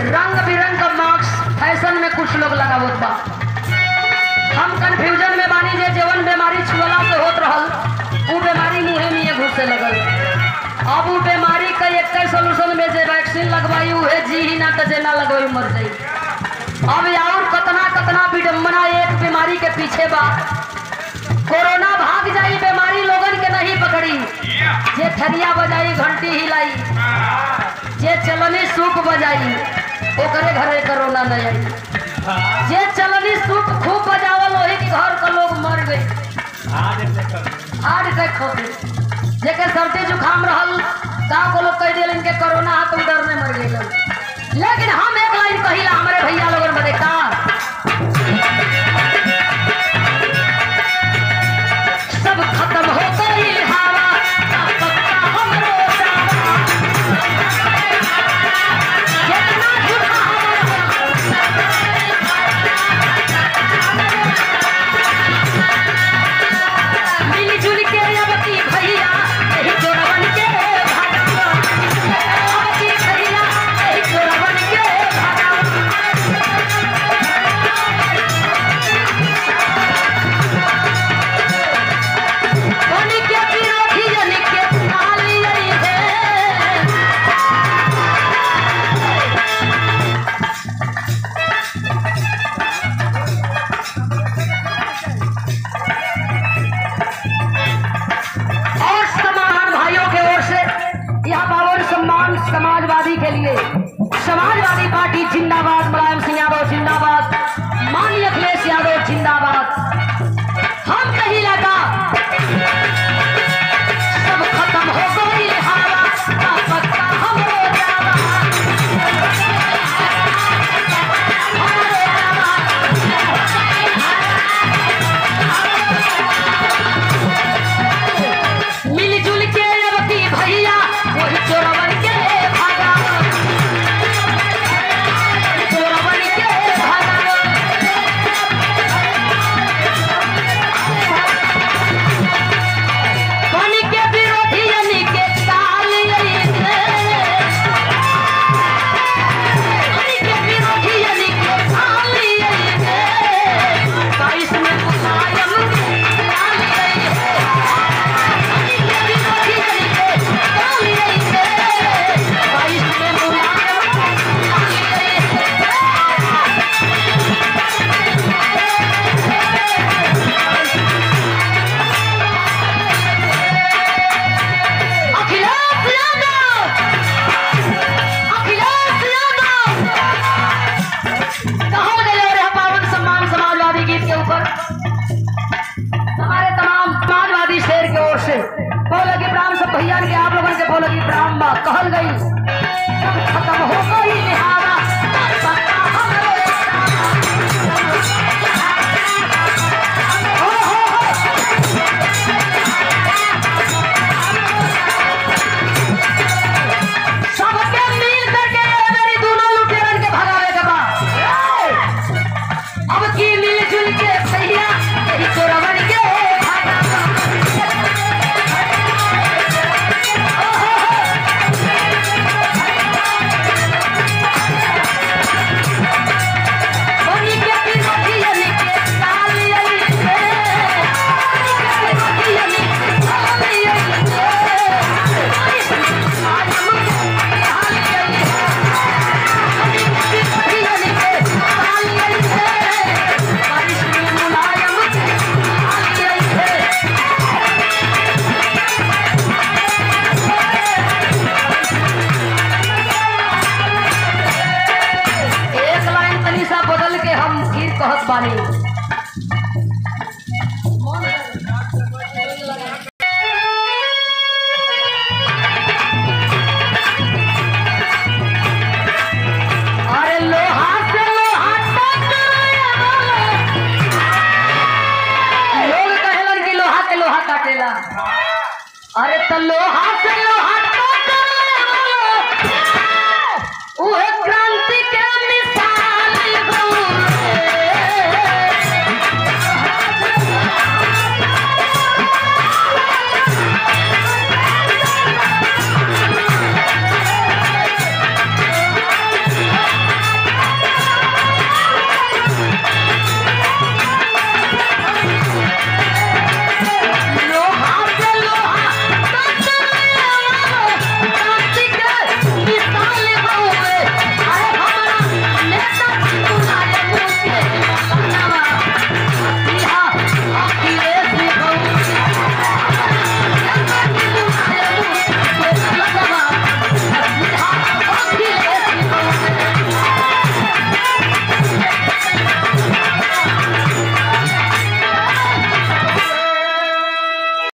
रंग बिरंग का मास्क फैशन में कुछ लोग लगावत बा हम कंफ्यूजन में बानी जे जवन बीमारी छुअला से होत रहल उ बीमारी मुंहे में घुसे लगल अब उ बीमारी का एक सोल्यूशन में जे वैक्सीन लगवाई उहे जी ही ना तो जे ना लगवाई मर जाई अब और कतना कतना विडम्बना एक बीमारी के पीछे बा कोरोना भाग जाई बीमारी लोगन के नहीं पकड़ी जे थरिया बजाई घंटी हिलाई जे चलनी सूप बजाई ओकरे घरे कोरोना नहीं आई जे चलनी सूप खूब बजावल वही के घर के लोग मर गए हार्ट अटैक हो गए जेके सर्दी जुकाम रहल गाँव को लोग कह दिल इनके कोरोना है तो डरने मर गए लेकिन हम एक लाइन कहिला हमारे भैया लोगन बदे का सब खत्म हो गई हवा ना पत्ता हमरो जावा। जितना झूठा हवा मिलजुल के अबकी भैया एही चोरवन के भागा अबकी भैया एही चोरवन के भागा बनी के विरोधी जन के नाली आई है और सम्मान भाइयों के ओर से यह पावन सम्मान समाजवादी के लिए समाजवादी पार्टी जिंदाबाद मुलायम सिंह यादव जिंदाबाद माननीय अखिलेश यादव जिंदाबाद हम कहीं लगा सब खत्म हो गई हवा ना पत्ता हमरो जावा हमरो जावा मिलजुल के अबकी भैया वही चोरवन के भागा चोरवन के भागा पानी के विरोधी यानी के काल यही है पानी के विरोधी यानी के काल यही है बाईस में मुलायम काल यही है पानी के विरोधी यानी के काल यही है बाईस में मुलायम काल यही है अखिलेश यादव अखिलेश यादव कहाँ गए रे पावन सम्मान समाजवादी गीत के ऊपर हमारे तमाम समाजवादी शेर की ओर से बोले कि प्राण सब भैया के आप लोगों के बोले कि प्राण बा कहल गई सब खत्म हो गई लिहाजा